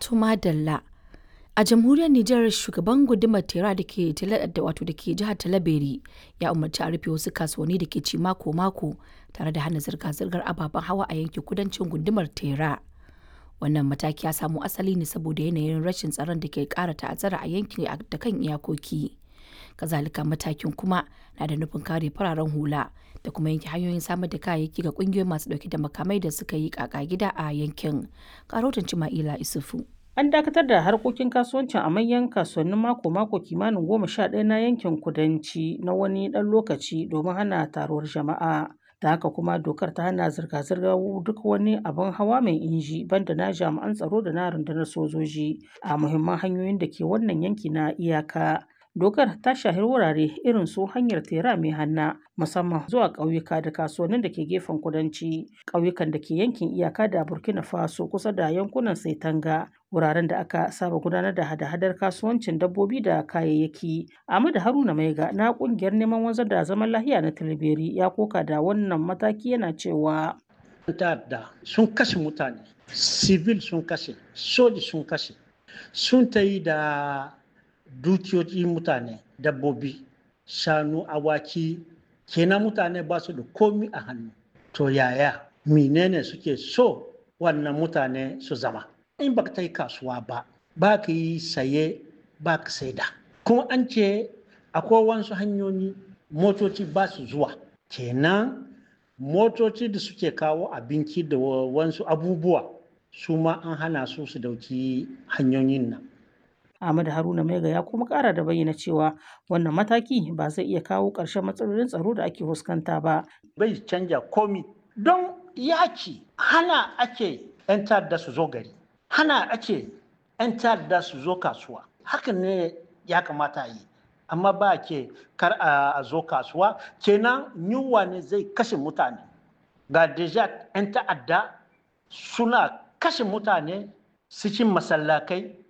To madalla. A jamhuriyar Nijar shugaban gundumar Tera da ke wato da ke jihar Talabiri ya umarci a rufe wasu kasuwanni da ke ci mako-mako tare da hana zirga-zirgar ababen hawa a yankin kudancin gundumar Tera. Wannan mataki ya samo asali ne saboda yanayin rashin tsaron da ke ƙara ta'azzara a yankin da kan iyakoki. Kazalika matakin kuma na da nufin kare fararen hula da kuma yanke hanyoyin samar da kayayyaki ga ƙungiyoyin masu ɗauke da makamai da suka yi ƙaƙa gida a yankin. Karotin Cima'ila Isufu. An dakatar da harkokin kasuwancin a manyan kasuwannin mako-mako kimanin goma sha ɗaya na yankin kudanci na wani ɗan lokaci domin hana taruwar jama'a. Da haka kuma dokar ta hana zirga-zirgar duk wani abin hawa mai inji banda na jami'an tsaro da na rundunar sojoji a muhimman hanyoyin da ke wannan yanki na iyaka. Dokar ta shahi wurare irin su hanyar tera mai hanna musamman zuwa ƙauyuka da kasuwannin da ke gefen kudanci, ƙauyukan da ke yankin iyaka da Burkina Faso kusa da yankunan Saitanga, wuraren da aka saba gudanar da hada-hadar kasuwancin dabbobi da kayayyaki. Ahmadu Haruna Maiga na ƙungiyar neman wanzar da zaman lahiya na Tilberi ya koka da wannan mataki yana cewa. ta'adda sun kashe mutane, civil sun kashe, soji sun kashe, sun ta yi da dukiyoyi mutane dabbobi shanu awaki kenan mutane ba su da komi a hannu to yaya menene suke so wannan mutane su zama in ba ta yi kasuwa ba ba ka yi saye ba ka saida kuma an ce akwai wasu hanyoyi motoci ba su zuwa kenan motoci da suke kawo abinci da wasu abubuwa su ma an hana su su dauki hanyoyin nan Ahmad Haruna Maiga ya kuma kara da bayyana cewa wannan mataki ba zai iya kawo ƙarshen matsalolin tsaro da ake fuskanta ba. Bai canja komi don yaki hana ake 'yan ta'adda su zo gari, hana ake 'yan ta'adda su zo kasuwa. Hakan ne ya kamata yi, amma ba ke kar a zo kasuwa kenan yunwa ne zai kashe mutane. Ga deja 'yan ta'adda suna kashe mutane cikin masallakai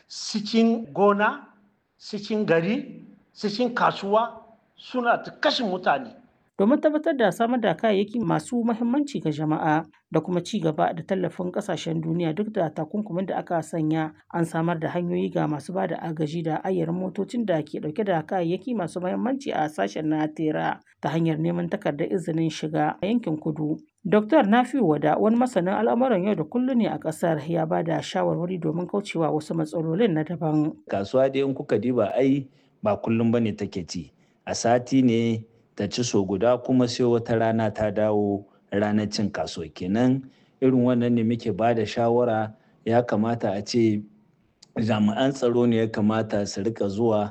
cikin gona cikin gari cikin kasuwa suna ta kashe mutane domin tabbatar da samar da kayayyaki masu mahimmanci ga jama'a da kuma ci gaba da tallafin kasashen duniya duk da takunkumin da aka sanya an samar da hanyoyi ga masu ba da agaji da ayyarin motocin da ke dauke da kayayyaki masu mahimmanci a sashen na tera ta hanyar neman takardar izinin shiga a yankin kudu Dr. Nafiu Wada wani masanin al'amuran yau da kullum ne a ƙasar ya ba da shawarwari domin kaucewa wasu matsalolin na daban. Kasuwa dai in kuka diba ai ba kullum bane take ci. A sati ne ta ci so guda kuma sai wata rana ta dawo ranar cin kasuwa kenan irin wannan ne muke ba da shawara ya kamata a ce jami'an tsaro ne ya kamata su rika zuwa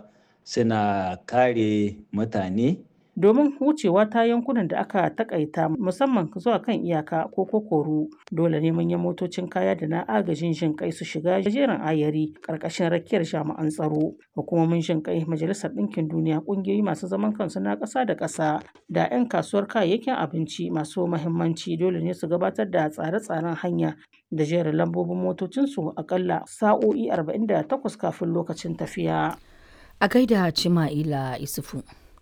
suna kare mutane domin wucewa ta yankunan da aka takaita musamman zuwa kan iyaka ko kokoru dole ne manyan motocin kaya da na agajin jin kai su shiga jerin ayari karkashin rakiyar jami'an tsaro hukumomin jin kai majalisar ɗinkin duniya ƙungiyoyi masu zaman kansu na ƙasa da ƙasa da 'yan kasuwar kayayyakin abinci masu mahimmanci dole ne su gabatar da tsare-tsaren hanya da jerin lambobin motocinsu akalla sa'o'i 48 kafin lokacin tafiya. A gaida Cima'ila Isufu.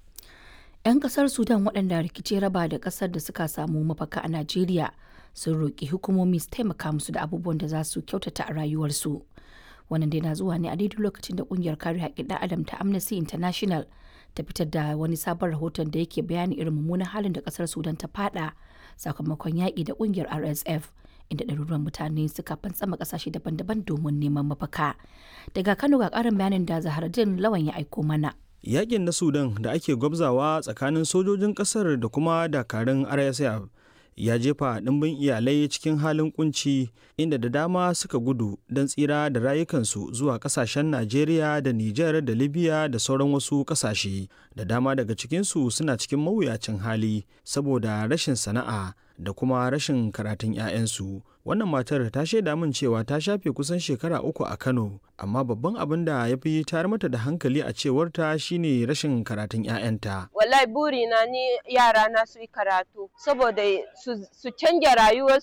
'Yan kasar Sudan waɗanda rikici raba da ƙasar da suka samu mafaka a Najeriya sun roƙi hukumomi su taimaka musu da abubuwan da za su kyautata a rayuwarsu. Wannan dai na zuwa ne a daidai lokacin da ƙungiyar kare haƙƙin ɗan adam ta Amnesty International ta fitar da wani sabon rahoton da yake bayani irin mummunan halin da ƙasar Sudan ta fada sakamakon yaƙi da ƙungiyar RSF inda ɗaruruwan mutane suka fantsama ƙasashe daban-daban domin neman mafaka. Daga Kano ga ƙarin bayanin da Zaharaddin Lawan ya aiko mana. yakin na sudan da ake gwabzawa tsakanin sojojin kasar da kuma dakarun rsf ya jefa ɗimbin iyalai cikin halin kunci inda da dama suka gudu don tsira da rayukansu zuwa kasashen najeriya da nijar da libya da sauran wasu kasashe da dama daga cikinsu suna cikin mawuyacin hali saboda rashin sana'a da kuma rashin karatun 'ya'yansu wannan matar ta shaida min cewa ta shafe kusan shekara uku a kano amma babban abin da ya fi tayar mata da hankali a cewarta shine rashin karatun 'ya'yanta wallahi burina ni yara na su yi karatu saboda su canja rayuwarsu